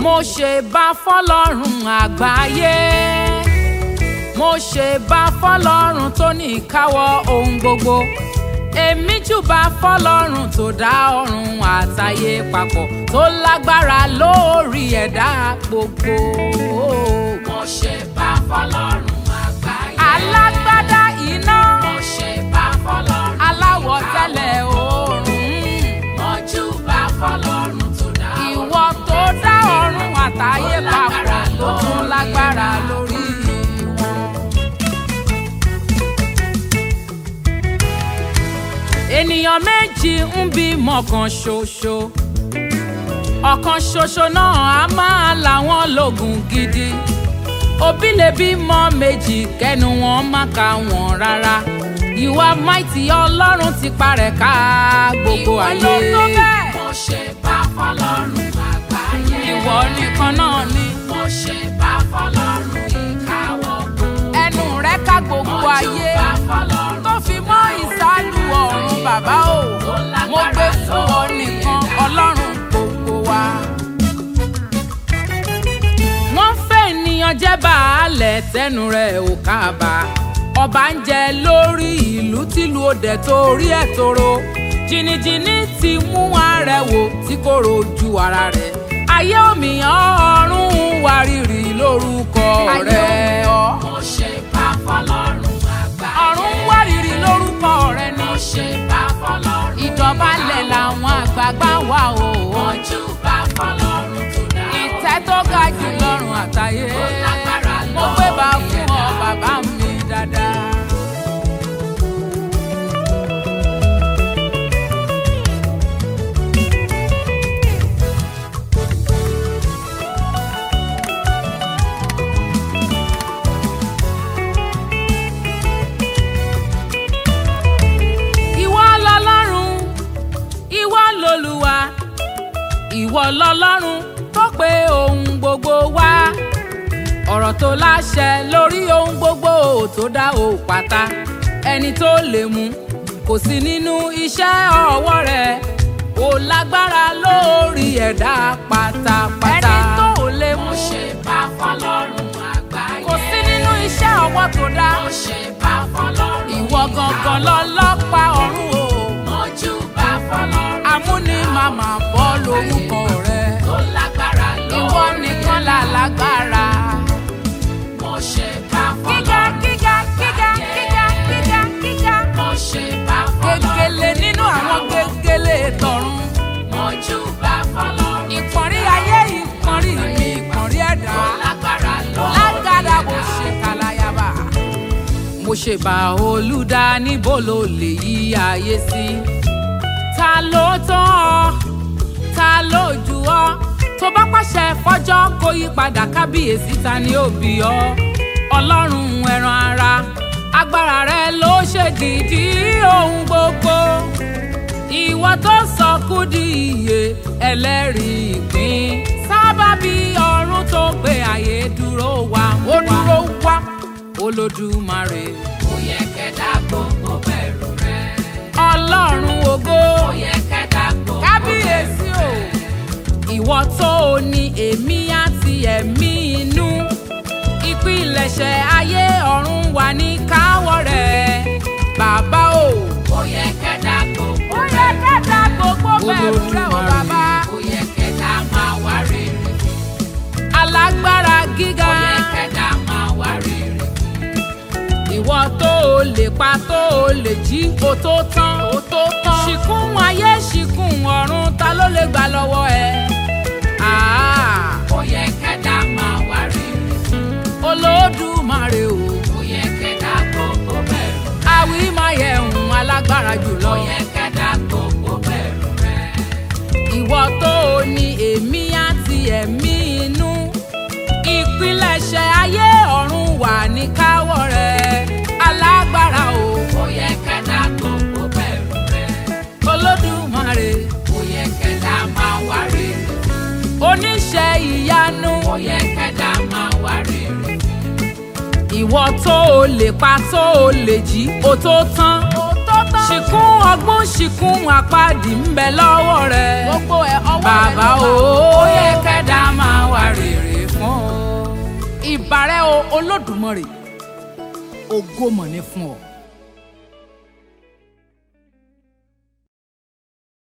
mo ṣe bá fọlọ́run àgbáyé mo ṣe bá fọlọ́run tó ní ìkáwọ́ ohun gbogbo èmi júbà fọlọ́run tó dá ọ̀run àtayé papọ̀ tó lágbára lórí ẹ̀dá gbogbo. mo ṣe bá fọlọ́run àgbáyé. alágbádá iná mo ṣe bá fọlọ́run. aláwọ̀ tẹ́lẹ̀ oòrùn mo júbà fọlọ́run tó dá ìwọ tó dá ọ̀run àtayé papọ̀ tó tún lágbára lórí wọn. ènìyàn méjì ń bímọ kan ṣoṣo ọ̀kan ṣoṣo náà á máa làwọn lógun gidi òbí lè bímọ méjì kẹnu wọn má ka wọn rárá ìwà máìtì ọlọ́run ti parẹ́ ká gbogbo ayé mo ṣe bá fọlọ́run àgbáyé. ìwọ nìkan náà ni mo ṣe bá fọlọ́run ìkáwọ́ gbogbo. ẹnu rẹ ká gbogbo mo ayé júbà fọlọ́run tó fi mọ́ ìsálù ọ̀run bàbá o mo gbé fún ọ nìkan ọlọ́run gbogbo wa. wọ́n fẹ́ ènìyàn jẹ́ baálẹ̀ tẹnu rẹ̀ ò kábà ọba ń jẹ lórí ìlú tìlú òde torí ẹ̀ tóró jìnnìjìnnì ti mú arẹwò tí kò rojú ara rẹ̀ ayé òmìyàn ọ̀run wárìrì lórúkọ rẹ̀ ọ́ mo ṣe bá fọlọ́run àgbáyé. ọ̀run wárìrì lórúkọ rẹ̀ ni mo ṣe bá fọlọ́run. ìdọ̀bálẹ̀ làwọn àgbààgbà wà o. mo júbà fọlọ́run tó dá ìtẹ́ tó ga jù lọ́rùn àtayé. lágbára mo gbé bá lórí fún ọ ẹ̀dá. bàbá mi dáadáa. ìwọ lọlọ́run ìwọ lolúwa ìwọ lọlọ́run tó pe ohun gbogbo wá ọ̀rọ̀ tó láṣẹ lórí ohun gbogbo tó dá o pátá ẹni tó lè mú kò sí nínú iṣẹ́ ọwọ́ rẹ̀ ó lágbára lórí ẹ̀dá pátápátá ẹni tó lè mú mo ṣe bá fọlọ́run àgbáyé. kò sí nínú iṣẹ́ ọwọ́ tó dá mo ṣe bá fọlọ́run ìwọ gangan lọ́lọ́pàá ọ̀run o mo júbà fọlọ́run amúni màmá bọ́ lórúkọ rẹ̀ tó lágbára lórí ìwọ nìkan là lágbára. mo ṣe bá gíga fọlọ́run gíga gíga gíga gíga gíga. mo ṣe bá fọlọ́run gegele nínú àwọn gegele tọ̀run. mo júbà fọlọ́run ìpọ̀nrí ayé ìpọ̀nrí mi ìpọ̀nrí ẹ̀dá. tó lágbára lórí lágàdá bó ṣe kàlàyàbà. mo ṣe bá olùdá níbo ló lè yí ayé sí. ta ló tán ọ ta ló jù ọ tó bá pàṣẹ fọjọ́ kó yí padà kábíyèsí ta ni ó bí ọ ọlọ́run ẹran ara agbára rẹ ló ṣe dìdí ohun gbogbo ìwọ tó sọ kú di iye ẹlẹ́rìí ìpín sábàbí ọ̀run tó gbé ayé dúró wá ó dúró wá olódùmarè kò yẹ kẹ́dá gbogbo bẹ̀rù rẹ̀ ọlọ́run ògo kò yẹ kẹ́dá gbogbo kábíyèsí o ìwọ tó o ní èmi àti ẹ̀mí inú ìpilẹ̀ṣẹ̀ ayé ọ̀run wà ní káwọ́ rẹ̀ bàbá o. kò yẹ kẹ́dá gbogbo ó yẹ kẹta gbogbo bẹ̀rù rẹ̀ o Olódùmarè. bàbá. kò yẹ kẹ́dá máa wá rere alágbára gíga kò yẹ kẹ́dá máa wá rere ìwọ tó o lè pa tó o lè jí o tó tán o tó tán ṣìkún ayé ṣìkún ọ̀run ta ló lè gbà lọ́wọ́ ẹ. Ah, kò yẹ kẹ́dá máa wá rere olódùmarè o kò yẹ kẹ́dá gbogbo bẹ̀rù àwí máa yẹ ohun alágbára jùlọ. kò yẹ kẹ́dá gbogbo bẹ̀rù rẹ̀ ìwọ tó o ní èmi àti ẹ̀mí inú ìpilẹ̀ṣẹ̀ ayé ọ̀run wà ní káwọ́ rẹ̀ alágbára o kò yẹ kẹ́dá gbogbo bẹ̀rù rẹ̀ olódùmarè kò yẹ kẹ́dá máa wá rere oníṣẹ́ ìyanu kò yẹ kẹ́dá máa wá rere ìwọ tó o lè pa tó o lè jí o tó tán ṣìkún ọgbọ́n ṣìkún àpáàdì ń bẹ lọ́wọ́ rẹ̀ gbogbo ẹ̀ ọwọ́ rẹ̀ bàbá ló o wà. ó yẹ kẹ́dá máa wà ìbà rẹ o olódùmarè ògo mọ̀ ní fún ọ.